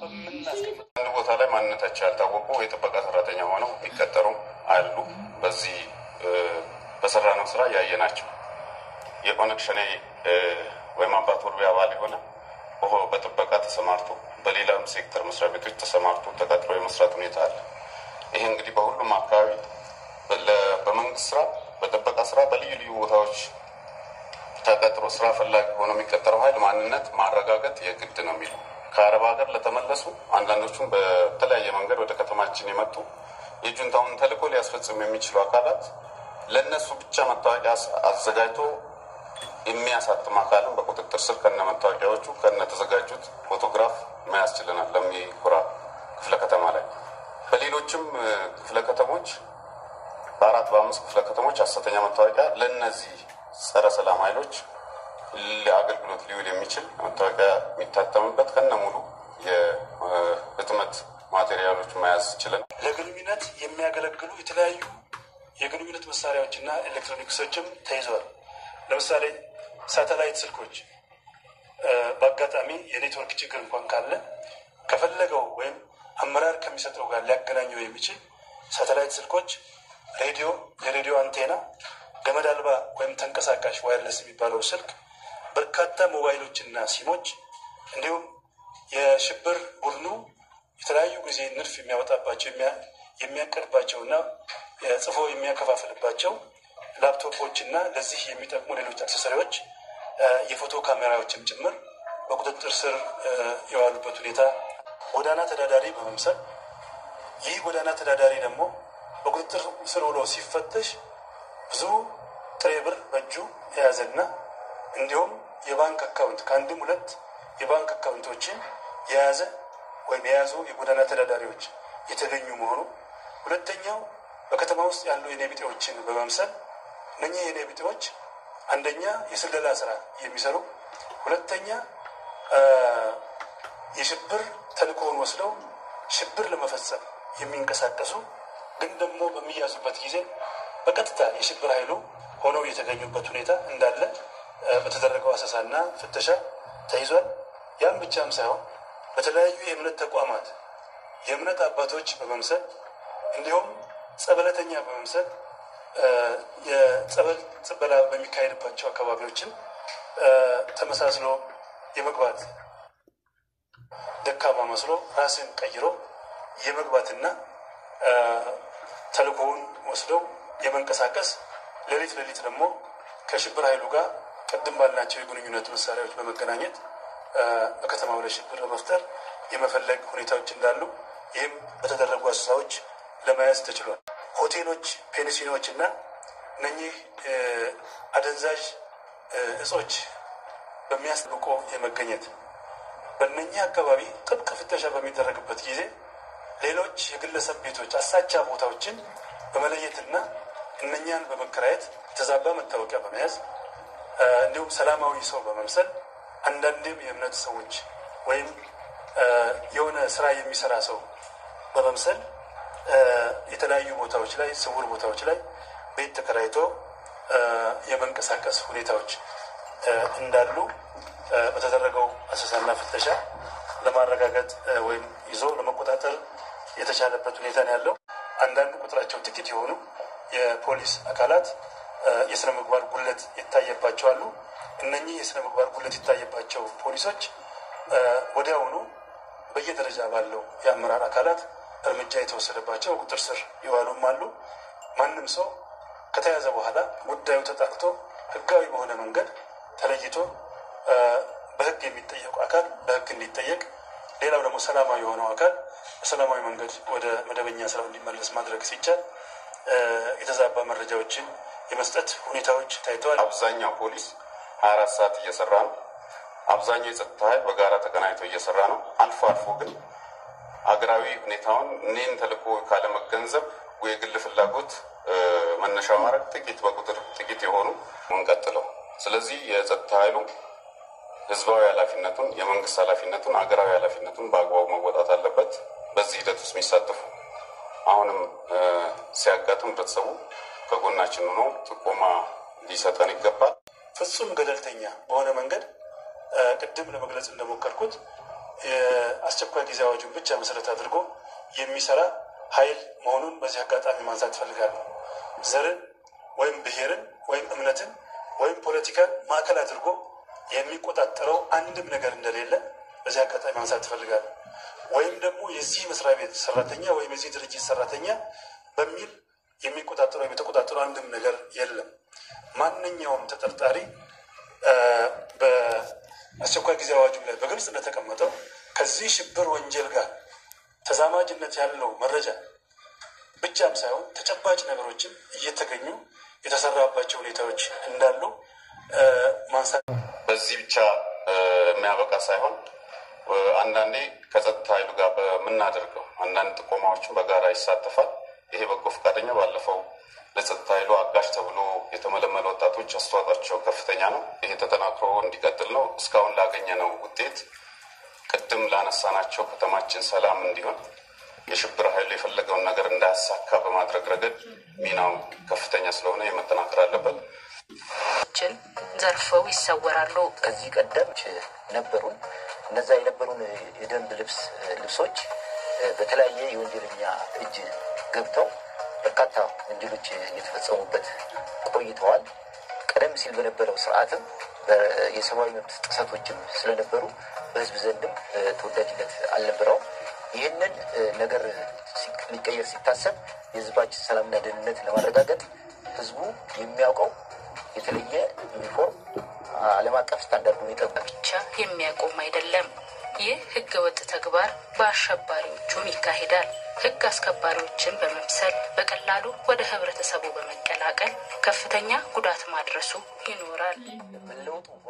በምናስቀምጥ አንድ ቦታ ላይ ማንነታቸው ያልታወቁ የጥበቃ ሰራተኛ ሆነው የሚቀጠሩ አሉ። በዚህ በሰራነው ስራ ያየናቸው የኦነግ ሸኔ ወይም አባት ወርቤ አባል የሆነ በጥበቃ ተሰማርቶ በሌላም ሴክተር መስሪያ ቤቶች ተሰማርቶ ተቀጥሮ የመስራት ሁኔታ አለ። ይሄ እንግዲህ በሁሉም አካባቢ በመንግስት ስራ፣ በጥበቃ ስራ በልዩ ልዩ ቦታዎች ተቀጥሮ ስራ ፈላጊ ሆኖ የሚቀጠረው ኃይል ማንነት ማረጋገጥ የግድ ነው የሚለው ከአረብ ሀገር ለተመለሱ አንዳንዶቹም በተለያየ መንገድ ወደ ከተማችን የመጡ የጁንታውን ተልዕኮ ሊያስፈጽሙ የሚችሉ አካላት ለእነሱ ብቻ መታወቂያ አዘጋጅቶ የሚያሳትም አካልም በቁጥጥር ስር ከነ መታወቂያዎቹ ከነ ተዘጋጁት ፎቶግራፍ መያዝ ችለናል። ለሚኩራ ክፍለ ከተማ ላይ በሌሎችም ክፍለ ከተሞች በአራት በአምስት ክፍለ ከተሞች ሐሰተኛ መታወቂያ ለእነዚህ ጸረ ሰላም ኃይሎች ለአገልግሎት ሊውል የሚችል መታወቂያ የሚታተምበት ከነ ሙሉ የህትመት ማቴሪያሎች መያዝ ችለናል። ለግንኙነት የሚያገለግሉ የተለያዩ የግንኙነት መሳሪያዎችና ኤሌክትሮኒክሶችም ተይዘዋል። ለምሳሌ ሳተላይት ስልኮች በአጋጣሚ የኔትወርክ ችግር እንኳን ካለ ከፈለገው ወይም አመራር ከሚሰጠው ጋር ሊያገናኘው የሚችል ሳተላይት ስልኮች፣ ሬዲዮ፣ የሬዲዮ አንቴና፣ ገመድ አልባ ወይም ተንቀሳቃሽ ዋይርለስ የሚባለው ስልክ፣ በርካታ ሞባይሎችና ሲሞች እንዲሁም የሽብር ቡድኑ የተለያዩ ጊዜ ንድፍ የሚያወጣባቸው የሚያቀርባቸውና ጽፎ የሚያከፋፍልባቸው ላፕቶፖች እና ለዚህ የሚጠቅሙ ሌሎች አክሰሰሪዎች የፎቶ ካሜራዎችም ጭምር በቁጥጥር ስር የዋሉበት ሁኔታ ጎዳና ተዳዳሪ በመምሰል ይህ ጎዳና ተዳዳሪ ደግሞ በቁጥጥር ስር ውሎ ሲፈተሽ ብዙ ጥሬ ብር በእጁ የያዘና እንዲሁም የባንክ አካውንት ከአንድም ሁለት የባንክ አካውንቶችን የያዘ ወይም የያዙ የጎዳና ተዳዳሪዎች የተገኙ መሆኑ፣ ሁለተኛው በከተማ ውስጥ ያሉ የኔቢጤዎችን በመምሰል እነኚህ የኔቢጤዎች አንደኛ የስለላ ስራ የሚሰሩ ሁለተኛ የሽብር ተልእኮውን ወስደው ሽብር ለመፈጸም የሚንቀሳቀሱ ግን ደግሞ በሚያዙበት ጊዜ በቀጥታ የሽብር ኃይሉ ሆነው የተገኙበት ሁኔታ እንዳለ በተደረገው አሰሳና ፍተሻ ተይዟል። ያም ብቻም ሳይሆን በተለያዩ የእምነት ተቋማት የእምነት አባቶች በመምሰል እንዲሁም ጸበለተኛ በመምሰል የጸበል ጽበላ በሚካሄድባቸው አካባቢዎችም ተመሳስሎ የመግባት ደካማ መስሎ ራስን ቀይሮ የመግባትና ተልእኮውን ወስደው የመንቀሳቀስ ሌሊት ሌሊት ደግሞ ከሽብር ኃይሉ ጋር ቅድም ባልናቸው የግንኙነት መሳሪያዎች በመገናኘት በከተማው ላይ ሽብር ለመፍጠር የመፈለግ ሁኔታዎች እንዳሉ ይህም በተደረጉ አሰሳዎች ለመያዝ ተችሏል። ሆቴሎች፣ ፔንሲኖች እና እነኚህ አደንዛዥ እጾች በሚያስጠብቆ የመገኘት በእነኚህ አካባቢ ጥብቅ ፍተሻ በሚደረግበት ጊዜ ሌሎች የግለሰብ ቤቶች አሳቻ ቦታዎችን በመለየትና እነኛን በመከራየት የተዛባ መታወቂያ በመያዝ እንዲሁም ሰላማዊ ሰው በመምሰል አንዳንድም የእምነት ሰዎች ወይም የሆነ ስራ የሚሰራ ሰው በመምሰል የተለያዩ ቦታዎች ላይ ስውር ቦታዎች ላይ ቤት ተከራይቶ የመንቀሳቀስ ሁኔታዎች እንዳሉ በተደረገው አሰሳና ፍተሻ ለማረጋገጥ ወይም ይዞ ለመቆጣጠር የተቻለበት ሁኔታ ነው ያለው። አንዳንዱ ቁጥራቸው ጥቂት የሆኑ የፖሊስ አካላት የስነ ምግባር ጉድለት ይታየባቸው አሉ። እነኚህ የስነ ምግባር ጉድለት ይታየባቸው ፖሊሶች ወዲያውኑ በየደረጃ ባለው የአመራር አካላት እርምጃ የተወሰደባቸው ቁጥር ስር የዋሉም አሉ። ማንም ሰው ከተያዘ በኋላ ጉዳዩ ተጣርቶ ሕጋዊ በሆነ መንገድ ተለይቶ በሕግ የሚጠየቁ አካል በሕግ እንዲጠየቅ፣ ሌላው ደግሞ ሰላማዊ የሆነው አካል በሰላማዊ መንገድ ወደ መደበኛ ስራው እንዲመለስ ማድረግ ሲቻል የተዛባ መረጃዎችን የመስጠት ሁኔታዎች ታይተዋል። አብዛኛው ፖሊስ ሀያ አራት ሰዓት እየሰራ ነው። አብዛኛው የጸጥታ ኃይል በጋራ ተቀናጅቶ እየሰራ ነው። አልፎ አልፎ ግን ሀገራዊ ሁኔታውን እኔን ተልዕኮ ካለመገንዘብ የግል ፍላጎት መነሻ ማድረግ ጥቂት በቁጥር ጥቂት የሆኑ እንቀጥለው። ስለዚህ የጸጥታ ኃይሉ ህዝባዊ ኃላፊነቱን፣ የመንግስት ኃላፊነቱን፣ ሀገራዊ ኃላፊነቱን በአግባቡ መወጣት አለበት። በዚህ ሂደት ውስጥ የሚሳተፉ አሁንም ሲያጋጥም ህብረተሰቡ ከጎናችን ሆኖ ጥቆማ ሊሰጠን ይገባል። ፍጹም ገለልተኛ በሆነ መንገድ ቅድም ለመግለጽ እንደሞከርኩት የአስቸኳይ ጊዜ አዋጁን ብቻ መሰረት አድርጎ የሚሰራ ኃይል መሆኑን በዚህ አጋጣሚ ማንሳት እፈልጋለሁ። ዘርን ወይም ብሔርን ወይም እምነትን ወይም ፖለቲካን ማዕከል አድርጎ የሚቆጣጠረው አንድም ነገር እንደሌለ በዚህ አጋጣሚ ማንሳት እፈልጋለሁ። ወይም ደግሞ የዚህ መስሪያ ቤት ሰራተኛ ወይም የዚህ ድርጅት ሰራተኛ በሚል የሚቆጣጠረው የሚተቆጣጠረው አንድም ነገር የለም። ማንኛውም ተጠርጣሪ በአስቸኳይ ጊዜ አዋጁ ላይ በግልጽ እንደተቀመጠው ከዚህ ሽብር ወንጀል ጋር ተዛማጅነት ያለው መረጃ ብቻም ሳይሆን ተጨባጭ ነገሮችም እየተገኙ የተሰራባቸው ሁኔታዎች እንዳሉ ማንሳት በዚህ ብቻ የሚያበቃ ሳይሆን አንዳንዴ ከጸጥታ ኃይሉ ጋር በምናደርገው አንዳንድ ጥቆማዎችን በጋራ ይሳተፋል። ይሄ በጎ ፈቃደኛ ባለፈው ለጸጥታ ኃይሉ አጋዥ ተብሎ የተመለመሉ ወጣቶች አስተዋጽኦአቸው ከፍተኛ ነው። ይሄ ተጠናክሮ እንዲቀጥል ነው። እስካሁን ላገኘነው ውጤት ቅድም ላነሳናቸው ከተማችን ሰላም እንዲሆን የሽብር ኃይሉ የፈለገውን ነገር እንዳያሳካ በማድረግ ረገድ ሚናው ከፍተኛ ስለሆነ የመጠናከር አለበት። ችን ዘርፈው ይሰወራሉ። ከዚህ ቀደም ነበሩን እነዛ የነበሩን የደንብ ልብስ ልብሶች በተለያየ የወንጀለኛ እጅ ገብተው በርካታ ወንጀሎች እየተፈጸሙበት ቆይተዋል። ቀደም ሲል በነበረው ስርዓትም የሰብአዊ መብት ጥሰቶችም ስለነበሩ በህዝብ ዘንድም ተወዳጅነት አልነበረውም። ይህንን ነገር ሊቀየር ሲታሰብ የህዝባችን ሰላምና ደህንነት ለማረጋገጥ ህዝቡ የሚያውቀው የተለየ ዩኒፎርም ዓለም አቀፍ ስታንዳርዱን የጠበቀ ብቻ የሚያቆም አይደለም። ይህ ህገ ወጥ ተግባር በአሸባሪዎቹም ይካሄዳል። ህግ አስከባሪዎችን በመምሰል በቀላሉ ወደ ህብረተሰቡ በመቀላቀል ከፍተኛ ጉዳት ማድረሱ ይኖራል። መለወጡ